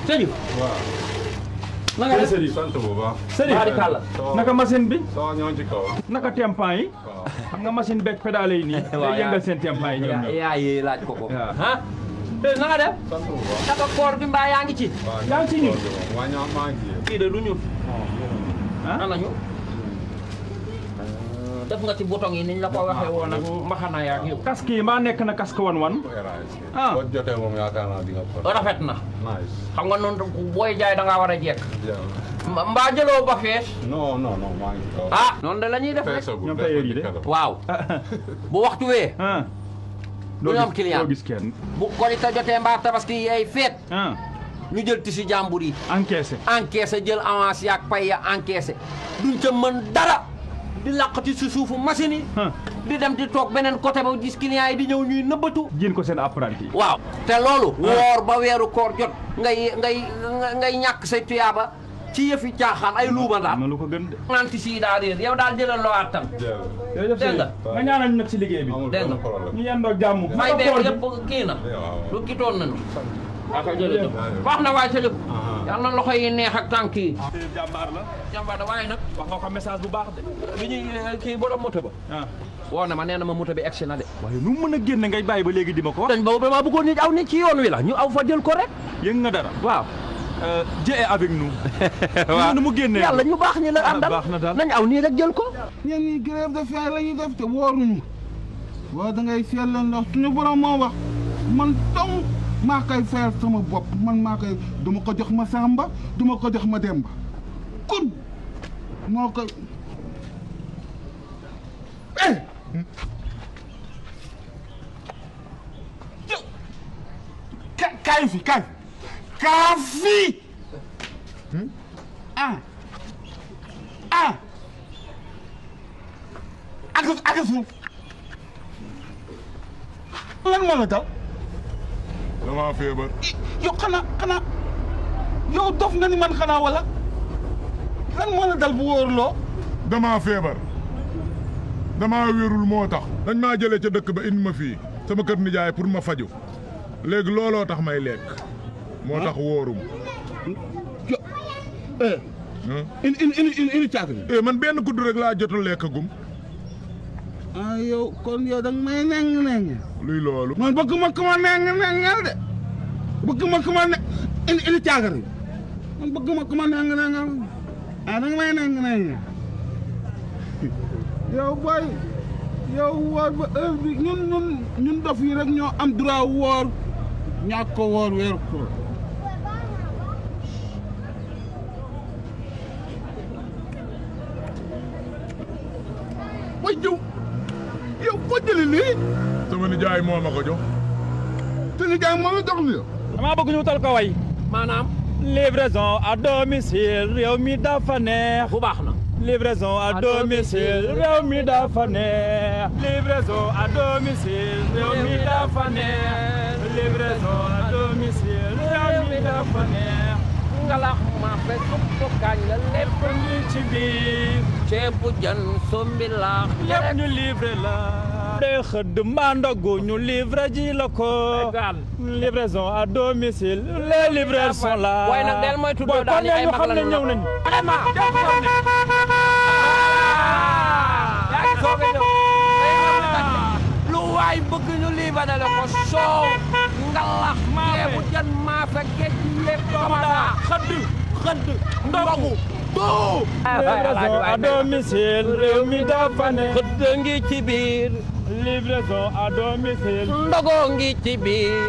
sëñ waaw. na nga def Serigne sant bu baax. Serigne Barikàlla. naka machine bi soo ñëw ci kaw. naka tempan yi waaw. xam nga machine beeg pédale yi nii day yëngal seen tempan yi ñoom yaa ñoom yaa yee laaj ko ko waaw. ah eh na nga def sant bu baax. naka koor bi mbaa yaa ngi ci waaw yaa ngi ci ñun. waa ñoo maa ngi ci. kii de du ñun ah ana ñu def nga ci bouton yi niñ la ko waxee woon ak mbaxana yaak yow casque yi mbaa nekk na casque wan wan Ah. boo jotee moom yaakaar naa di nga ko. rafet na nice. xam nga noonu booy jaay da ngaa war a jekk jërëjëf. Mba- mbaa jëloo ba fees non non non maa ngi ci kaw. ah noonu de la ñuy def rek feesagul ñoom tailleur yi de. feesagul. waaw bu waxtu wee ah Du ñu am client. doo gis kenn bu korite jotee mbaa tabaski yeey feet ah ñu jël tisi jàmbur yi encaissé encaissé jël avance yaak pay ya encaissé duñ ca mën dara di làqati si suufu machine yi ah di dem di toog beneen côté ba gis client yi di ñëw ñuy nëbbatu jiin ko seen apprenti waaw te loolu woor ba weeru koor jot ngay ngay ngay ñàkk say tuyaaba ci yëfi caaxaan ay luuma am daal na lu ko gën de nanti si daa réer yow daal jëlal loo attan jërëjëf. jërëjëf Dégg nga. Serigne nga ñaanal ñu nag si liggéey bi amul Dégg benn nga. problème. ñu yendoo jàmm may naka beeg koor gi? yëpp kii na waaw. lu kitoon nañu aka jërëjëf. wax na waay Saliou Aha. yal na loxo yi neex ak tànk yi jàmbaar la jàmbaar da waaye nag wax nga ko message bu baax de bi ñuy kii borom moto ba ah woo na ma nee na ma moto bi egsi na de waaye nu mu mën a génne ngay bàyyi ba léegi di ma ko wax dañ boobu dama bëggoon nit aw nit ci yoon wi la ñu aw fa jël ko rek yëng nga dara waaw Euh, Dieu est avec nous waaw nu mu génnee yàlla ñu baax ñi la Ah, àndal baax na daal. nañ aw nii rek jël ko ñeen ñi grève de faim la ñuy def te wóoruñu waaw da ngay seetlu ndax suñu borom moo wax man dong maa koy fayal sama bopp man maa koy duma ko jox ma Samba duma ko jox ma Demba kun moo koy eh ka kaay fi kaay kaa fi ah ah ak ak suuf lan moo la dal damaa feebar. yow xanaa xanaa yow dof nga ni man xanaa wala lan moo la dal bu wóorloo damaa feebar damaa wérul moo tax dañ maa jëlee ca dëkk ba indi ma fii sama kër nijaay pour ma faju léegi looloo tax may lekk moo tax wóorum yo eh ah. in in in in in caaka eh man benn kudd rek laa jotul lekk gum ah yow kon yow da nga may neng neng luy loolu man bëgg ma ku ma neng nengal de bëgg ma ku ma ne in in caaka man bëgg ma ku ma neng nengal ah da nga may neng neng yow boy yow woor ba heure bi ñun ñun ñun dof yi rek ñoo am droit woor ñàkk ko woor weer ko way jëw yow foo jëlee lii sama nijaay moo ma ko jox te ni jaay moo la jox li damaa bëgg ñu wutal ko way maanaam livraison à domicile réew mi dafa neex bu baax na livraison à domicile réew mi dafa neex livraison à domicile réew mi dafa neex livraison à domicile réew mi dafa neex ngalax ma fe suppu kañ la lépp ngi ci biir ceebu jën sombi laax lépp ñu livré la de xëdd mbaa ndogu ñu livré ji la ko Égal. livraison à domicile les livreurs sont là waaye nag del mooy tuddoo Boy, daal kon ni ay ñu mag xam la ne ñu ñëw la nañu vraiment yaa ngi soog a ñëw lu waay bëgg ñu liibanale ko soow ngalax ceebu jën maafe géej lépp tomada xëdd xëdd ndogu doo livraison à domicile réew mi dafa ne xëdd ngi ci biir livraison à domicile ndogoo ngi ci biir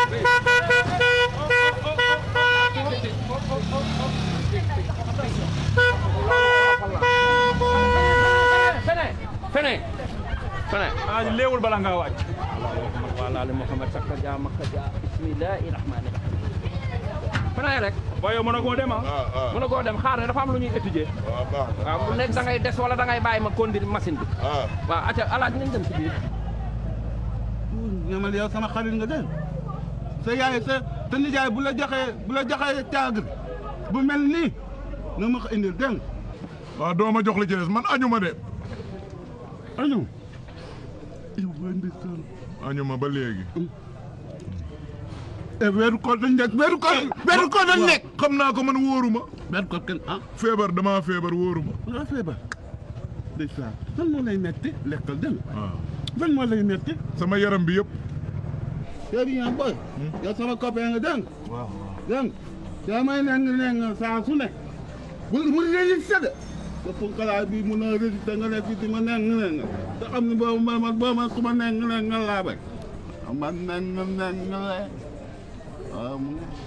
fene fene fene ah léewul bala ngaa wàcc wala ali muhammad sakka ja makka ja bismillahi rahmani rahim fene rek waaye mën a koo dem ah ah ah mën na koo dem xaar ne dafa am lu ñuy étudier waaw baax na waaw bu nekk da ngay des wala da ngay bàyyi ma conduire machine bi ah waaw acca alaaj nañ dem ci biir ñamal yow sama xarit nga dégg sa yaay sa sa nijaay bu la joxee bu la joxee caagri bu mel nii na ma ko indil dégg nga waaw doo ma jox li ci des man añu ma de añu yow booy ndeysaan añu ma ba léegi eh weeru koor dañ nekk weeru koor weeru koor dañ nekk xam naa ko man wóoruma weeru koor kenn ah feebar damaa feebar wóoruma nga feebar ndeysaan lan moo lay metti lekkal dégg nga waaw lan moo lay metti sama yaram bi yëpp yow bi yaa boy yow sama copain nga dégg nga dégg nga yaa may neng neng saa su ne bu bu résisté de te punkalaay bi mun a résisté nga ne fii di ma neng neng te xam ne boobu ma ma boobu ma ku ma neng neng nga laa bay ma neng neng la waaw mu ngi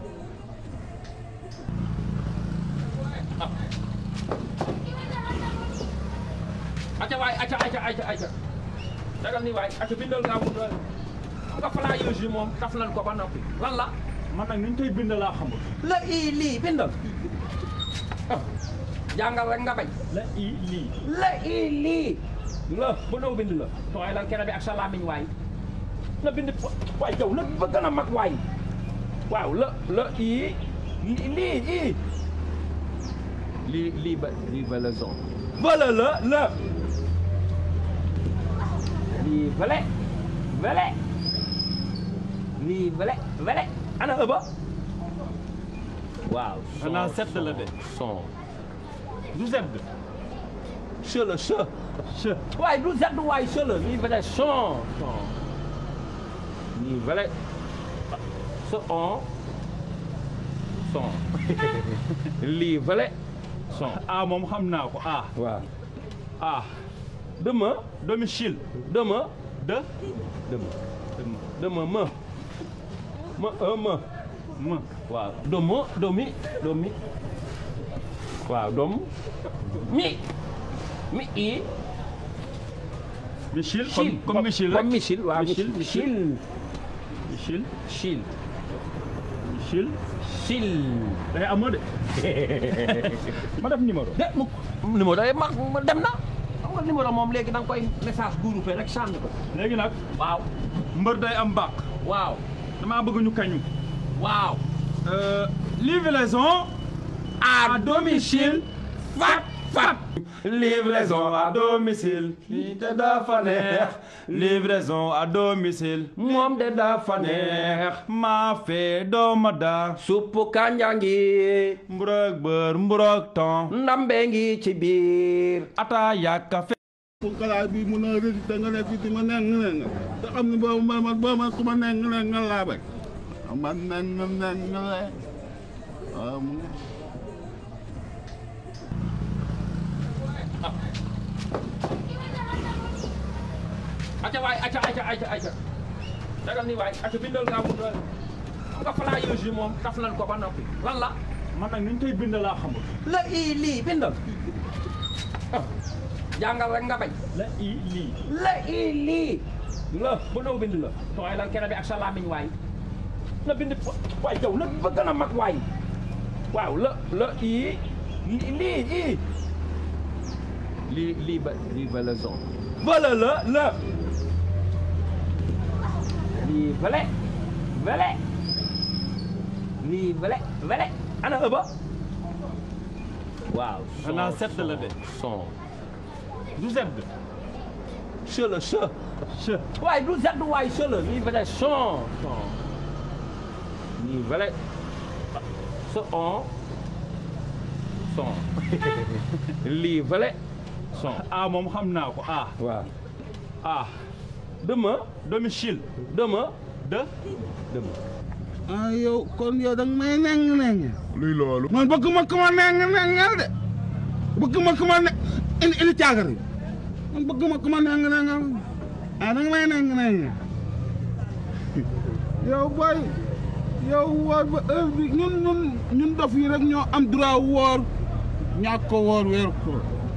acca waay acca acca acca acca dagal ni waay acca bindal nga mu doole xam nga flyers yi moom taf nañ ko ba noppi lan la man nag ni ñu koy bind laa xamul la ii lii bindal ah jàngal rek nga bañ la i lii la ii lii la bu nëw bind la tooy lan kene bi ak sa làmmiñ waay na bind waay jaw na ba gën a mag waay waaw la la ii lii lii ii lii lii ba lii ba la zone vala la la lii vale vale lii vale vale ana ëba waaw xanaa sedd la de son du sedd che la che che waaye du sedd waaye che la lii vale son son lii vale ce on son lii vale son a moom xam naa ko a waaw a dema domicile dema de dema dema dema ma ma un ma ma waaw domo domi domi waaw dom mi mi i Michel Chil comme comme Michel rek comme Michel waaw Michel Michel Michel Chil Michel Chil day amoo de ma def numéro de mukk numéro day mag dem na xam nga numéro moom léegi da nga koy message groupé rek sànni ko léegi nag waaw mbër day am bàq waaw damaa bëgg ñu kañu waaw Euh, livraison à domicile fat fat livraison à domicile lii te dafa neex livraison à domicile moom de dafa neex maa fee dooma daa suppu kànja ngi mburok bër mburok ton ndambe ngi ci biir ataaya kafe punkalaay bi mun a résisté nga ne fii di ma neng neng te xam ne boobu ma ma boobu ma ku ma neng neng nga laa bay ma neng neng la waaw mu ngi acca waay acca acca acca acca dagal ni waay acca bindal nga mu doole xam nga flyers yi moom taf nañ ko ba noppi lan la man nag ni ñu koy bind laa xamul la ii lii bindal ah jàngal rek nga bañ la i lii la ii lii la bu nëw bind la tooy lan kene bi ak sa làmmiñ waay na bind waay jaw na ba gën a mag waay waaw la la ii lii lii ii lii lii ba lii ba la zone vala la la lii vale vale lii vale vale ana ëba waaw xanaa sedd la de son du sedd che la che che waaye du sedd waaye che la lii vale son son lii vale ce on son lii vale son a moom xam naa ko a waaw a dema domicile dema de dema ah yow kon yow da nga may neng neng luy loolu man bëgg ma ku ma neng nengal de bëgg ma ku ma ne indi indi caagar yi man bëgg ma ku ma neng nengal ah da nga may neng neng yow boy yow woor ba heure bi ñun ñun ñun dof yi rek ñoo am droit woor ñàkk ko woor weer ko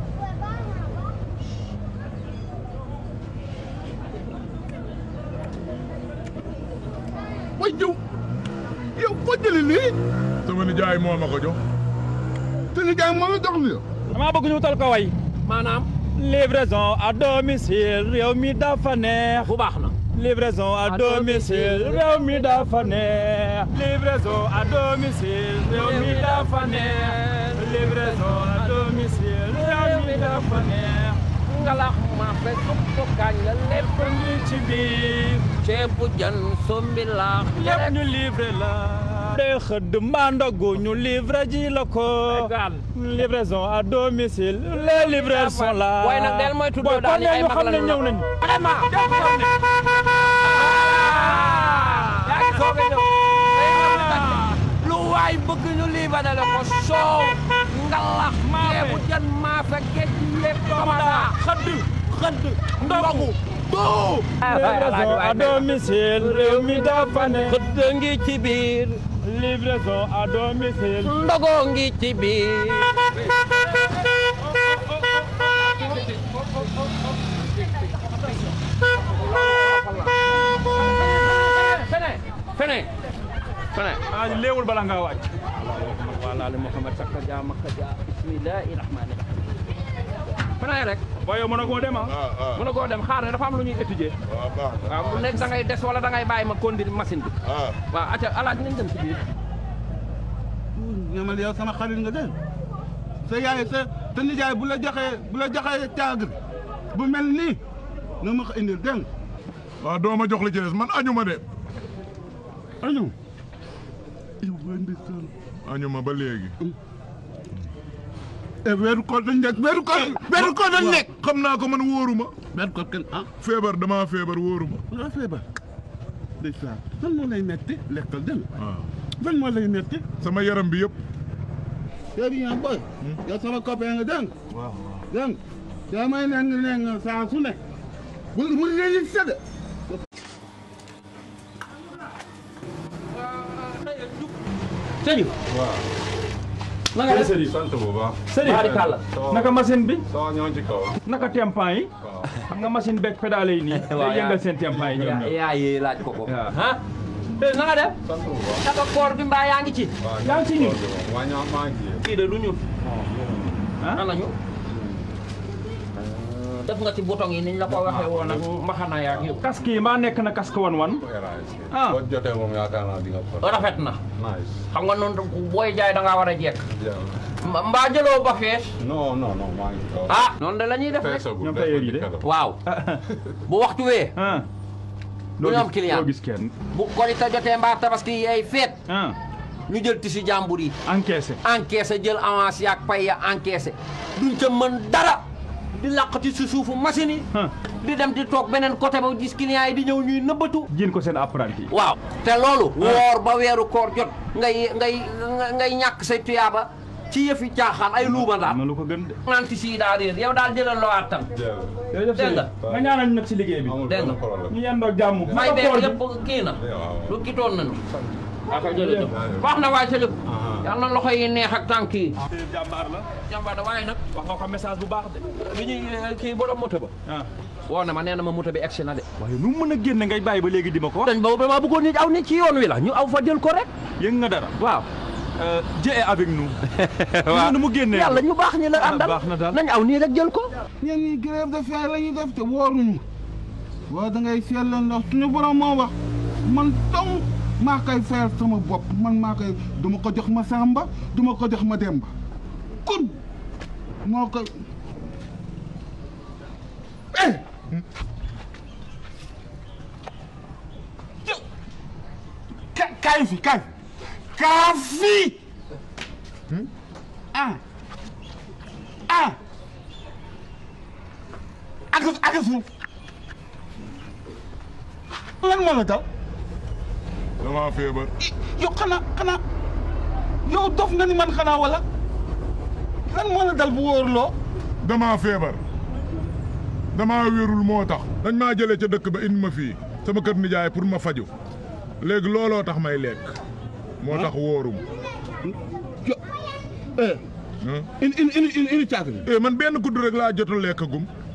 way jëw yow foo jëli lii sama nijaay moo ma ko jox te ni jaay moo la jox li damaa bëgg ñu tal ko way maanaam livraison à domicile réew mi dafa neex bu baax na livraison à À domicile domicile. réew mi dafa neex livraison à domicile réew mi dafa neex livraison à domicile réew mi dafa neex ngalax ma fe suppu kañ la lépp lépp ngi ci biir ceebu jën sombi laax lépp ñu livré la de xëdd mbaa ndogu ñu livré ji la ko livraison à domicile les livreurs sont là Boy nag del moytu doo daal kon ay ñu mag xam la ne ñu ñëw la. nañu vraiment yaa ngi soog a ñëw tey nga fi tànn lu waay bëgg ñu liibanale la ko soow ngalax ceebu jën maafe géej lépp kamada xëdd xëdd ndogu doo livraison à domicile réew mi dafa ne xëdd ngi ci biir livraison à domicile ndogoo ngi ci biir fene fene fene ah léewul bala ngaa wàcc walaali Muhammad sakka ja makka ja bismillahi rahmani rahim fene rek waaye yow mën a koo dem ah ah ah mën a koo dem xaar ne dafa am lu ñuy étudier waaw baax na waaw bu nekk da ngay des wala da ngay bàyyi ma conduire machine bi ah waaw acca alaaj nañ dem ci biir ñamal yow sama xarit nga dégg sa yaay sa sa nijaay bu la joxee bu la joxee caagir bu mel nii nga ma ko indil dégg nga waaw doo ma jox li ci des man añu ma de añu yow waa ndeysaan añu ma ba léegi e weeru koor dañ nekk weeru koor weeru koor dañ nekk xam naa ko man wóoruma weeru koor kenn ah feebar damaa feebar wóoruma nga feebar ndeysaan lan moo lay metti lekkal dégg nga waaw lan moo lay metti sama yaram bi yëpp yow bi ñaa boy yow sama copain nga dégg nga waaw dégg nga yaa may neng neng saa su ne bul bul leen sedd sëñ waaw na nga def Serigne sant bu baax Serigne Barikàlla. naka machine bi soo ñëw ci kaw naka tempan yi waaw xam nga machine beeg pédale yi nii Waaw, day yëngal seen tempan yi ñoom ñoom yaa yi laaj ko ko Waaw. ah eh na nga def sant bu baax naka koor bi mbaa yaa ngi ci waaw yaa ngi ci ñun. waa ñoo maa ngi ci kii de du ñun ah ana ñu def nga ci bouton yi niñ la ko waxee woon ak mbaxana yaak yëpp casque yi maa nekk na casque wan wan Ah. boo jotee moom yaakaar naa di nga ko rafet na nice xam nga noonu booy jaay da ngaa war a jekk jeex Mba- mbaa jëloo ba fees non non non maa ngi ci kaw ah noonu de la ñuy def rek feesagul ñoom tailleur yi de. waaw bu waxtu wee ah Du ñu am client. doo gis kenn bu korite jotee mbaa tabaski yay feet ah ñu jël tisi jàmbur yi encaissé encaissé jël avance yaak pay ya encaissé duñ ca mën dara di làqati si suufu machine yi ah di dem di toog beneen côté ba gis client yi di ñëw ñuy nëbbatu jiin ko seen apprenti yi waaw te loolu woor ba weeru koor jot ngay ngay ngay ñàkk say tuyaaba ci yëfi caaxaan ay luuma am daal na lu ko gën de naan tisi yi daa réer yow daal jëlal loo attan jërëjëf Dégg nga. Serigne nga ñaanal ñu nag si liggéey bi amul Dégg nga. benn problème ñu yendoo jàmm may naka beeg koor bi? lépp kii na waaw lu kitoon nañu waaw kay jërëjëf Jërëjëf. wax na waaye ca lépp Aha. yal na loxo yi neex ak tànk yi jàmbaar la jàmbaar da waaye nag wax nga ko message bu baax de bi ñuy kii borom moto ba ah woo na ma nee na ma moto bi egsi na de waaye nu mu mën a génne ngay bàyyi ba léegi di ma ko wax dañ boobu dama bëggoon nit aw nit ci yoon wi la ñu aw fa jël ko rek yëg nga dara waaw Dieu est avec nous waaw nu mu génnee yàlla ñu baax ñi la Ah, àndal baax na daal. nañ aw nii rek jël ko ñeen ñi grève de faim la ñuy def te wóoruñu waaw da ngay seetlu ndax suñu borom moo wax man dong maa koy fayal sama bopp man maa koy duma ko jox ma Samba duma ko jox ma Demba kun moo koy eh ka kaay fi kaay kaa fi ah ah ak ak suuf lan moo la daw damaa feebar yow xanaa xanaa yow dof nga ni man xanaa wala lan moo la dal bu wóorloo damaa feebar damaa wérul moo tax dañ maa jëlee ca dëkk ba indi ma fii sama kër nijaay pour ma faju léegi looloo tax may lekk moo tax wóorum jo eh ah. in in in in in caakri eh man benn kudd rek laa jot a lekk gum